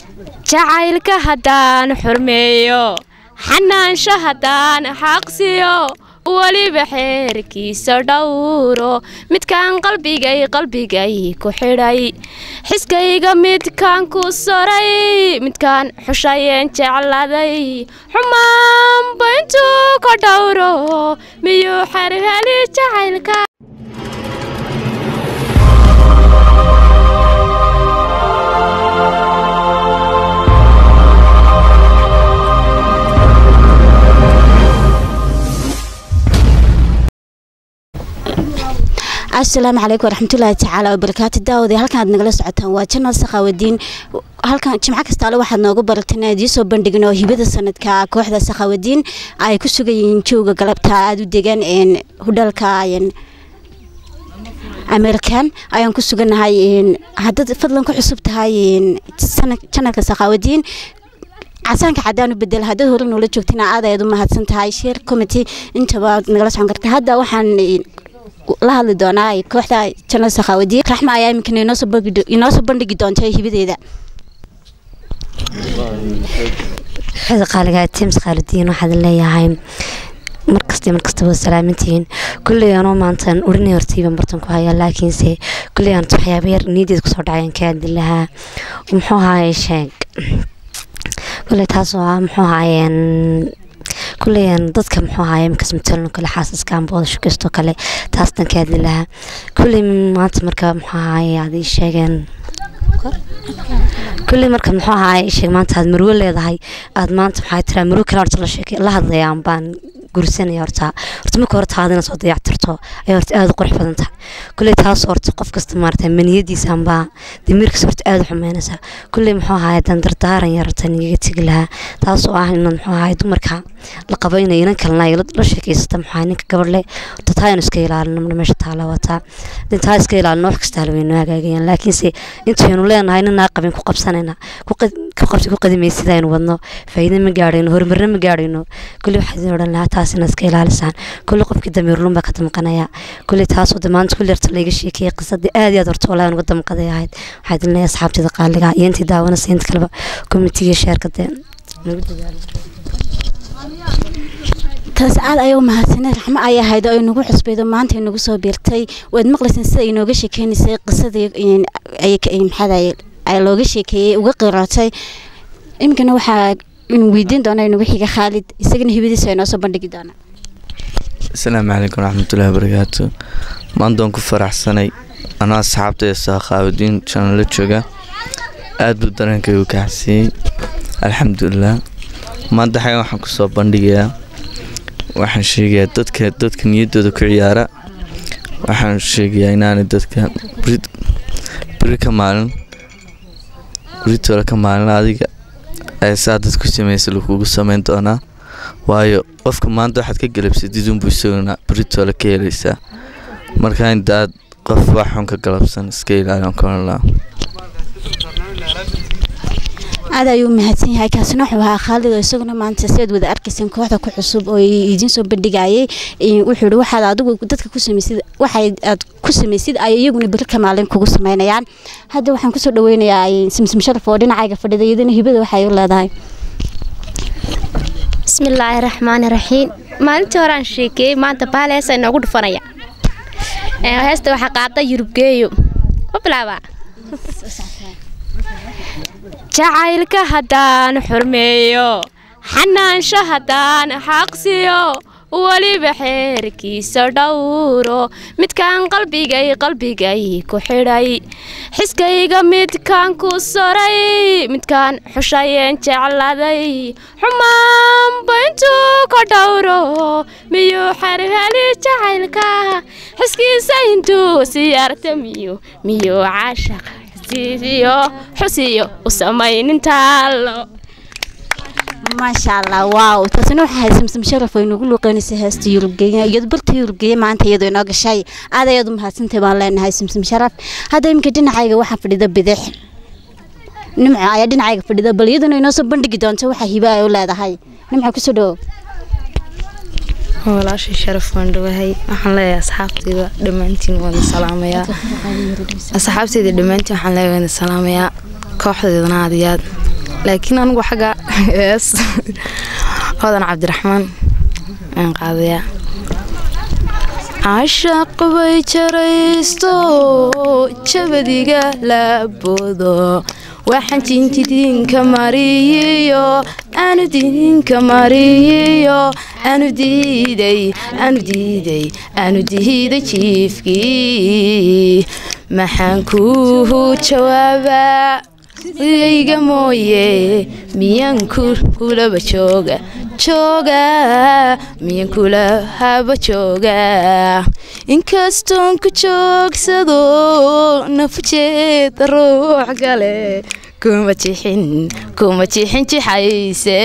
jacaylka haddaan xurmeeyo xanaansho haddaan xaqsiyo weliba xeerkiisa dhowro midkaan qalbigay qalbigay ku xidhay xiskayga midkaan ku soray midkaan xushayeen jecladay xumaanba intuu ka dhowro miyuu xarhali jacaylka asalaamu calaykum waraxmatullaahi tacaala wabarakaatu daawade halkan aad nagala socotaan waa janal sakhaawadiin halkan jimco kastaale waxaad noogu barateen aan idiin soo bandhigin oo hibada sanadka kooxda sakhaawadiin ay ku sugan yihiin jooga galabta aada u degan hudhalka amerikan ayaan ku sugannahay haddaad fadlan ku cusub tahay janalka sakhaawadiin casaanka cadaan u bedel haddaad hore noola joogtina aad ayaad u mahadsan tahay sheer committee intaba nagala socon karta hadda waxaan la hadli doonaa kooxda janal sakhaawadiin raxma ayaa iminkana inoo soo bandhigi doonta hibadeeda kooxda qaaliga tims khaaludiin waxaad leeyahay markasta markastaba salaamantihiin kulley anoo maantaan urinay hortayban bartan ku hayaa laakiinse kulley aan waxyaaba yar niyadeed kusoo dhacayaan ka aadi lahaa muxuu ahaye sheeg kulley taasoo ah muxuu ahaayeen kuleyan dadka muxuu ahaay imkas matalno kale xaasaska ambooda shukaysto kale taastan ka hadli lahaa kulley maanta marka muxuu ahaay aad ii sheegeen kulley marka muxuu ahaay sheeg maanta aad marwo leedahay aad maanta maxaa tiraa marwo kale horta la sheekay la hadlayaan baan gursanaya horta horta marka hore taada inaad soo dayactirto ayaa horta aada u qurux badan tahay kulley taas horta qof kasta maarata maniyadiisa ambaa damiirkiisa horta aada u xumeynaysaa kulley muxuu ahaay dan dardaaran yarta nigaga tegi lahaa taasoo ah inaad muxuu ahaay dumarka la qabo inay inan kalena ay la sheekaysata muxuu ahaay ninka gabadhle horta taa aynu iska ilaalino meesha taala wataa hadin taa iska ilaalino wax kasta halweyn noo hagaagayaan laakiinse intaynu leenahay ninaa qabin ku qabsanayna ku qabsi ku qadimaysid aynu wadno faa'iido ma gaadhayno horumarna ma gaadhayno kulley waxaa idin odhan lahaa taas inaad iska ilaalisaan kulley qofkii damiirlun baa ka damqanaya kulley taasoo damaanta kulli horta layga sheekeeyay qisadii aad iyo aad horta walaa uga damqaday ahayd waxaa idin leeyahay asxaabtida qaaliga iyo intii daawanaysa inta kaleba komitiga sheerka dee nagu dadaalo taas aad ayaa u mahadsanay raxmo ay ahayd oo ay nagu cusbaydo maanta ay nagu soo biirtay waad maqlayseen sida ay nooga sheekeynaysay qisadii maxaa looga sheekeeyey uga qiraatay iminkana waxaa weydiin doona inagu xiga khaalid isagana hibadiisa ay noo soo bandhigi doonaa asalaamu calaykum waraxmatullaahi wabarakaatu maanta waan ku faraxsanay anaa asxaabtay saakhaawadiin janala jooga aad buu dareenkaygu kaxsiiyey alxamdulilah maanta xagan waxaan kusoo bandhigayaa waxaan sheegayaa dadka dadka niyaddooda ku ciyaara waxaan sheegayaa inaanay dadka beri ka maalin beritooda ka maalin adiga ee saa dad ku samaysa lagugu samayn doonaa waayo qofka maanta waxaad ka galabsatid unbuu isaguna beritooda ka helaysaa marka intaad qof wax xun ka galabsan iska ilaaliyan koranlaa aad ayuu mahadsan yahay kaasina wuxuu ahaa khaalid oo isaguna maanta si aad wada arkayseen kooxda ku cusub oo idiin soo bandhigayay wuxuu yihi waxaad adigu dadka ku samaysid waxay aad ku samaysid ay iyaguna beri ka maalin kugu samaynayaan hadda waxaan kusoo dhaweynayaa simsim sharaf oo dhinacayga fadhida iyadana hibada waxay u leedahay bismillaahi raxmaani raxiim maalintii hore aan sheekeeyey maanta bahal heesa inoogu dhufanaya heesta waxaa qaada yurubgeeyo ma bilaabaa jacaylka haddaan xurmeeyo xanaansho haddaan xaqsiyo weliba xeerkiisa dhowro midkaan qalbigay qalbigay ku xidhay xiskayga midkaan ku soray midkaan xushayeen jecladay xumaanba intuu ka dhowro miyuu xarhali jacaylka xiskiisa intuu siyaarta miyu miyuu caashaq xisiisiyo xusiyo u samaynintaalo maasha allah waaw taasina waxaa ahayd samsam sharaf oo inagu luuqeynaysa heesta yurubgeeya iyado barta yurubgeeya maanta iyadoo inoo gashay aad ayaad u mahadsantahay baan leenahay samsam sharaf hadda iminka dhinacayga waxaa fadhida bidix nimco ayaa dhinacayga fadhida bal iyadana inoo soo bandhigi doonto waxaa hiba ay u leedahay nimco kusoo dhawow walaashii sharaf waan dhawahay waxaan leeyahay asxaabteyda dhammaantiin waan salaamayaa asxaabteyda dhammaantiin waxaan leeyahay waan salaamayaa kooxdeedana aad iyo aad laakiin anigu xagga hees hodan cabdiraxmaan aan qaadayaa cashaq bay jaraysto jabadiga laaboodo waxaan jintidinka mariyiyo aanu didinka mariyiyo aanu diiday aanu diiday aanu diiday jiifkii maxaan kuu jawaabaa igayga mooye miyaan kulaba jooga jooga miyaan kula haba jooga inkastoon ku joogsado nafujeeda ruux gale kuma jixin kuma jixin jixayse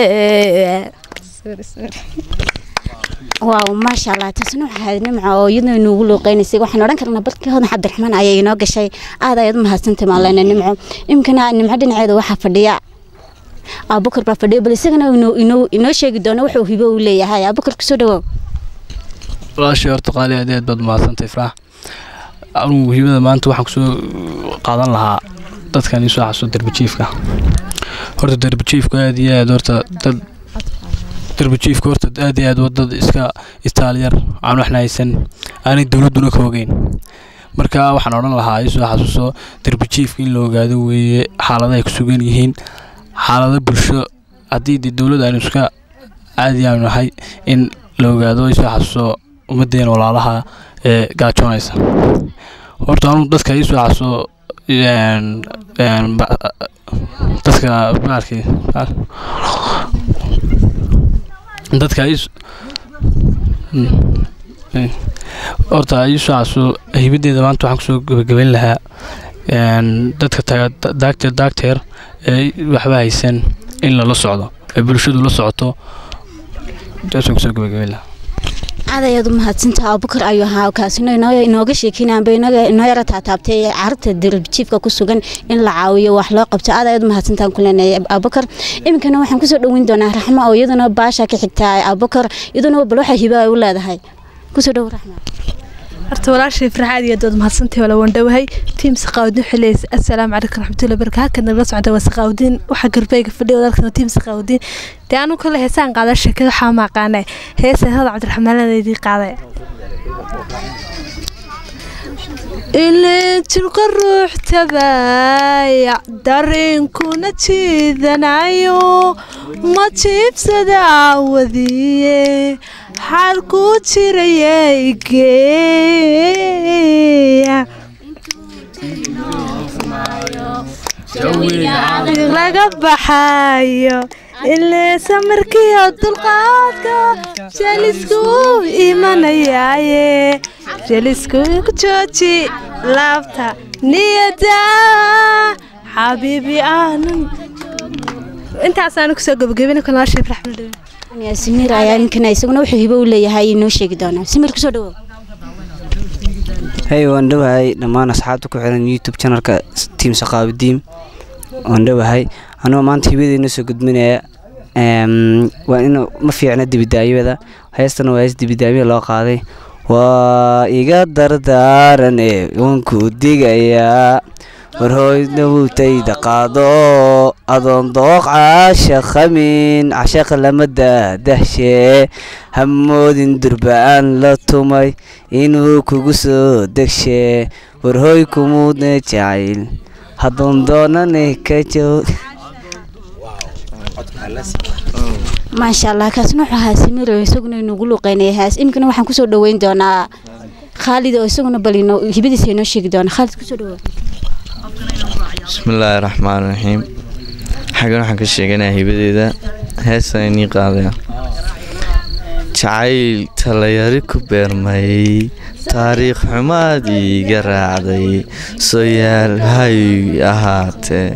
waaw maasha allah taasna waxaa ahayd nimca oo iyadoo inoogu luuqeynaysay waxaan odhan karnaa barkii hodan cabdiraxmaan ayay inoo gashay aad ayaad u mahadsantay maalena nimco imkana nimco dhinaceeda waxaa fadhiya abukar baa fadhiya bal isagana inoo- inoo inoo sheegi doono wuxuu hibo u leeyahay abukar kusoo dhawow walaashii horta qaali aad iyo aad baad umahadsantay farax anugu hibada maanta waxaan kusoo qaadan lahaa dadkan isoo xasuuso derbijiifka horta derbijiifku aad iyo aad horta dad derbijiifka horta aad iyo aad waa dad iska istaalyar aan waxna haysan aanay dowladduna ka ogeyn marka waxaan odhan lahaa isoo xasuuso derbijiifka in la ogaado weeye xaalada ay ku sugan yihiin xaalado bulsho haddii dee dowladda aynu iska caadi aanu nahay in la ogaado isoo xasuuso ummadeena walaalaha ee gaajoonaysa horta anu dadka iisoo xasuuso een een ba- dadka baarkii dadka is horta iisoo xasuuso hibadeeda maanta waxaan kusoo gabagabayn lahaa een dadka taga daagteer daagteer ee waxba haysan in lala socdo ee bulshadu la socoto taasaan kusoo gabagabayn lahaa aad ayaad u mahadsantaha abukar ayuu ahaa kaasina inoo inooga sheekeynaan bay inooga inoo yara taataabtay carabta derbijiifka ku sugan in la caawiyo wax loo qabto aad ayaad u mahadsantahan ku leenahay abukar iminkana waxaan kusoo dhaweyn doonaa raxmo oo iyaduna baasha ka xigtaa abukar iyaduna bal waxa hibo ay u leedahay kusoo dhawo raxmo horta walaashay farxaad iyo dood mahadsantahay wala wandhowahay tiim saqaawdiin xuleys assalaamu calaykum raxmatullahi baraka halkan nagala socda waa saqaawdiin waxa garbeyga fadhiya walaalkan tiim saqaawdiin dee anu kale heesaan qaada sheekada waxaa ma aqaanay heesaan hada cabdiraxmaanadeedii qaaday ilintilka ruux tabaya dareenkuna jiidanayo ma jiibsada caawadiye xaalkuu jirayay geeya laga baxayo ileesa markiiyo dulqaadka jelisku imanayaaye jelisku ku jooji laabta niyada xabiibi aanan intaasaan kusoo gabagabina kalaashay raxmadhow simiir ayaa iminkana isaguna wuxuu hibo u leeyahay inoo sheegi doonaa simiir kusoo dhawow hey waan dhowahay dhammaan asxaabta ku xiran youtube channelka tiim saqaabidiim waan dhowahay anuu maanta hibadeena soo gudbinaya Em, waa in ma fiicna dibidaayada heestana waa hees dibidaamya loo qaaday waa iga dardaaran ee waan ku digayaa warhooyna wutayda qaado adoon dooq caasha khamin cashaqa lama daadahshee hamoodin durbaan la tumay inuu kugu soo degshee warhooy kumuudne jacayl hadoon doonane ka joog maasha allah kaasna wuxuu ahaa simiir oo isaguna inugu luuqeynaya haas iminkana waxaan kusoo dhaweyn doonaa khaalid oo isaguna bal inoo hibadiisa inoo sheegi doona khaalid kusoo dhawow bismillaahi raxmaan raxiim xaggan waxaan ka sheeganayaa hibadeeda heestan inii qaadaya jacayl talayari ku beermay taariikh xumaad iiga raacday soo yaal hay ahaatee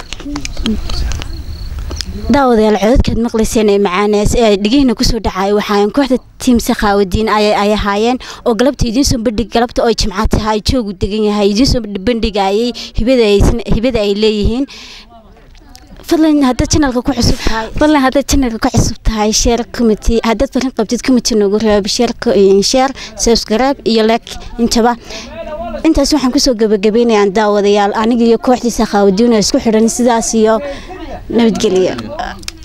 daawadayaal codadkaad maqlayseen ee macaanees ee dhigihiina kusoo dhacay waxaan kooxda tiim sakhaawadiin ay ay ahaayeen oo galabta idiin soo bandhig galabta oo jimca tahay joogu degan yahay idiin soo bandhigayay hibada ay hibada ay leeyihiin fadlan haddaad channelka ku cusub tahay fadlan haddaad channelka ku cusub tahay share committee haddaad farin qabtid committee noogu reeb share share subscribe iyo like intaba intaas waxaan kusoo gabagabeynayaan daawadayaal aniga iyo kooxdii sakhaawadiin oo isku xidhan sidaas iyo nabadgelyo